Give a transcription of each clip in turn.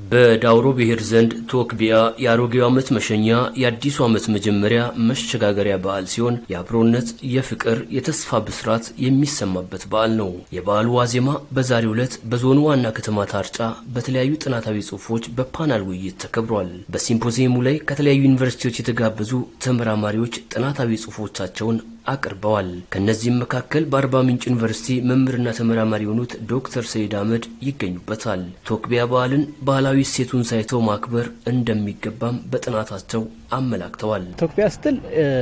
በዳውሮ ብሔር ዘንድ ቶክቢያ የአሮጌው ዓመት መሸኛ፣ የአዲሱ ዓመት መጀመሪያ መሸጋገሪያ በዓል ሲሆን የአብሮነት፣ የፍቅር፣ የተስፋ ብስራት የሚሰማበት በዓል ነው። የበዓሉ ዋዜማ በዛሬው ዕለት በዞኑ ዋና ከተማ ታርጫ በተለያዩ ጥናታዊ ጽሑፎች በፓናል ውይይት ተከብሯል። በሲምፖዚየሙ ላይ ከተለያዩ ዩኒቨርሲቲዎች የተጋበዙ ተመራማሪዎች ጥናታዊ ጽሑፎቻቸውን አቅርበዋል። ከእነዚህም መካከል በአርባ ምንጭ ዩኒቨርሲቲ መምህርና ተመራማሪ የሆኑት ዶክተር ሰይድ አህመድ ይገኙበታል። ቶክቢያ በዓልን ባህላዊ እሴቱን ሳይተው ማክበር እንደሚገባም በጥናታቸው አመላክተዋል። ቶክቢያ ስትል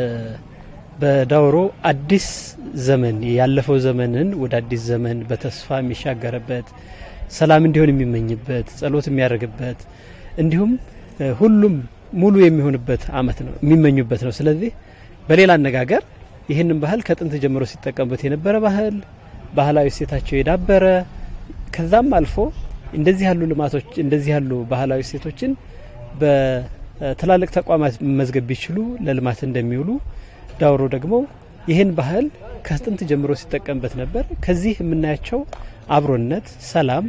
በዳውሮ አዲስ ዘመን ያለፈው ዘመንን ወደ አዲስ ዘመን በተስፋ የሚሻገርበት ሰላም እንዲሆን የሚመኝበት ጸሎት የሚያደርግበት እንዲሁም ሁሉም ሙሉ የሚሆንበት ዓመት ነው የሚመኙበት ነው። ስለዚህ በሌላ አነጋገር ይህንን ባህል ከጥንት ጀምሮ ሲጠቀሙበት የነበረ ባህል ባህላዊ እሴታቸው የዳበረ ከዛም አልፎ እንደዚህ ያሉ ልማቶች እንደዚህ ያሉ ባህላዊ እሴቶችን በትላልቅ ተቋማት መመዝገብ ቢችሉ ለልማት እንደሚውሉ ዳውሮ ደግሞ ይህን ባህል ከጥንት ጀምሮ ሲጠቀምበት ነበር። ከዚህ የምናያቸው አብሮነት፣ ሰላም፣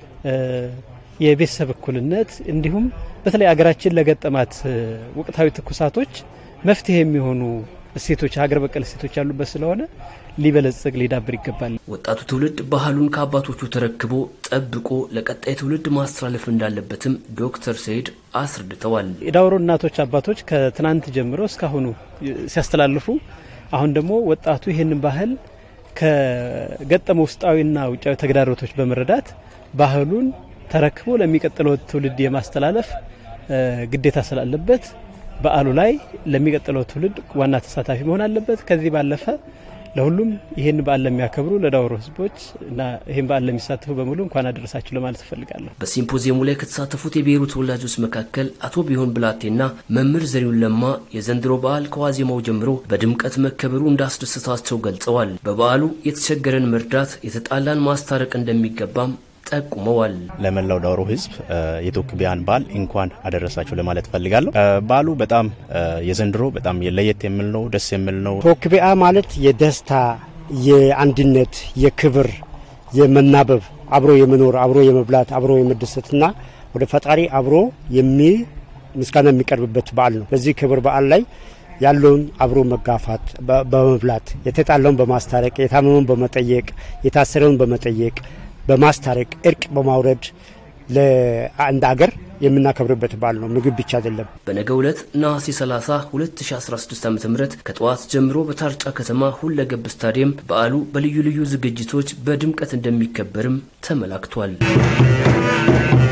የቤተሰብ እኩልነት እንዲሁም በተለይ አገራችን ለገጠማት ወቅታዊ ትኩሳቶች መፍትሄ የሚሆኑ እሴቶች ሀገር በቀል እሴቶች ያሉበት ስለሆነ ሊበለጽግ ሊዳብር ይገባል። ወጣቱ ትውልድ ባህሉን ከአባቶቹ ተረክቦ ጠብቆ ለቀጣይ ትውልድ ማስተላለፍ እንዳለበትም ዶክተር ሰይድ አስረድተዋል። የዳውሮ እናቶች አባቶች ከትናንት ጀምሮ እስካሁኑ ሲያስተላልፉ፣ አሁን ደግሞ ወጣቱ ይህንን ባህል ከገጠመ ውስጣዊና ውጫዊ ተግዳሮቶች በመረዳት ባህሉን ተረክቦ ለሚቀጥለው ትውልድ የማስተላለፍ ግዴታ ስላለበት በዓሉ ላይ ለሚቀጥለው ትውልድ ዋና ተሳታፊ መሆን አለበት። ከዚህ ባለፈ ለሁሉም ይህን በዓል ለሚያከብሩ ለዳውሮ ሕዝቦች እና ይህን በዓል ለሚሳተፉ በሙሉ እንኳን አደረሳችሁ ለማለት እፈልጋለሁ። በሲምፖዚየሙ ላይ ከተሳተፉት የብሔሩ ተወላጆች መካከል አቶ ቢሆን ብላቴና መምህር ዘሪሁን ለማ የዘንድሮ በዓል ከዋዜማው ጀምሮ በድምቀት መከበሩ እንዳስደሰታቸው ገልጸዋል። በበዓሉ የተቸገረን መርዳት፣ የተጣላን ማስታረቅ እንደሚገባም ጠቁመዋል። ለመላው ዳውሮ ህዝብ የቶክቢያን በዓል እንኳን አደረሳችሁ ለማለት ፈልጋለሁ። በዓሉ በጣም የዘንድሮ በጣም ለየት የሚል ነው፣ ደስ የሚል ነው። ቶክቢያ ማለት የደስታ የአንድነት፣ የክብር፣ የመናበብ አብሮ የመኖር አብሮ የመብላት አብሮ የመደሰትና ወደ ፈጣሪ አብሮ የሚ ምስጋና የሚቀርብበት በዓል ነው። በዚህ ክብር በዓል ላይ ያለውን አብሮ መጋፋት በመብላት የተጣለውን በማስታረቅ የታመመውን በመጠየቅ የታሰረውን በመጠየቅ በማስታረቅ እርቅ በማውረድ ለአንድ አገር የምናከብርበት በዓል ነው። ምግብ ብቻ አይደለም። በነገው ዕለት ነሐሴ 30 2016 ዓ ም ከጠዋት ጀምሮ በታርጫ ከተማ ሁለገብ ስታዲየም በዓሉ በልዩ ልዩ ዝግጅቶች በድምቀት እንደሚከበርም ተመላክቷል።